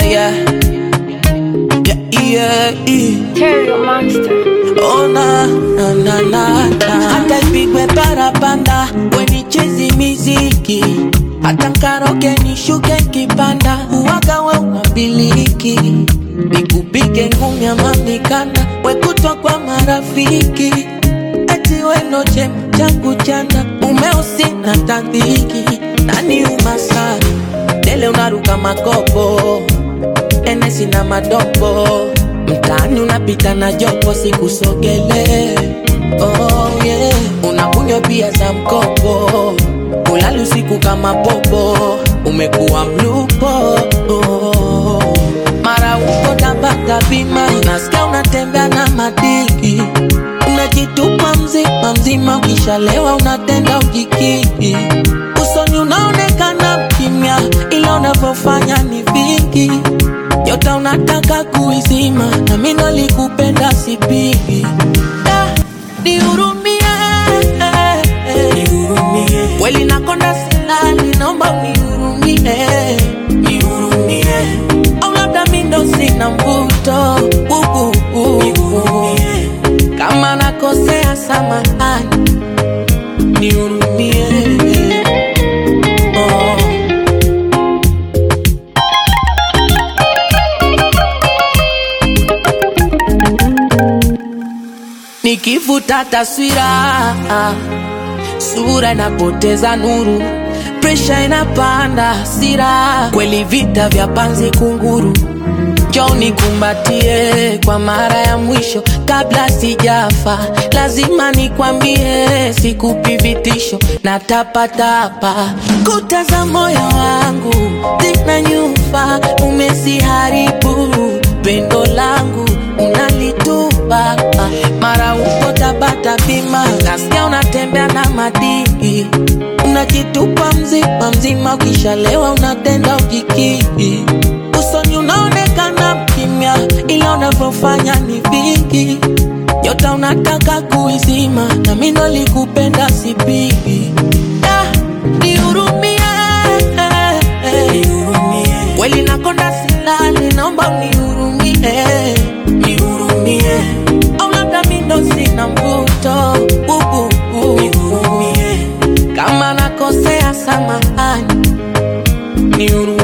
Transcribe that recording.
yeah. Yeah, yeah, yeah. Terry Monster. Oh na na na na na, hata ipigwe parapanda, wenichezi miziki, hata nkaroke nishuke kipanda, uwaga we unabiliki, nikupige ngumi ama mikanda, wekutwa kwa marafiki, eti weno chema changu chana, umeusi na tandhiki, nani umasari, dele unaruka makopo enesi na madogo mtaani unapita na jopo sikusogele oh, yeah. unakunywa pia za mkopo ulali usiku kama popo umekuwa mlupo oh. mara uko tabata bima nasikia unatembea na madiki unajitupa mzima mzima ukishalewa unatenda ujikiki usoni unaonekana kimya ila unavyofanya ni vingi Nyota unataka kuizima na mimi nalikupenda sipigi. Da, Nihurumie, kweli nakonda silali, naomba unihurumie, au labda mimi ndo sina mvuto uh, uh, uh. kama nakosea samahani, nihurumie oh. Nikivuta taswira, sura inapoteza nuru, presha inapanda, hasira kweli, vita vya panzi kunguru. Njoo nikumbatie kwa mara ya mwisho kabla sijafa, lazima nikwambie, sikupi vitisho na tapatapa. Kuta za moyo wangu zina nyufa, umeziharibu pendo langu unalitupa mara uko Tabata bima, nasikia unatembea na madini, unajitupa mzima mzima, ukishalewa unatenda ujikiki, usoni unaonekana mkimya, ila unavyofanya ni vingi. Nyota unataka kuizima, na mimi ndo likupenda sipigi. Da, nihurumie, kweli nakonda silali, naomba unihurumie, nihurumie au labda mimi ndo sina mvuto uh, uh, uh. kama nakosea samahani nihurumie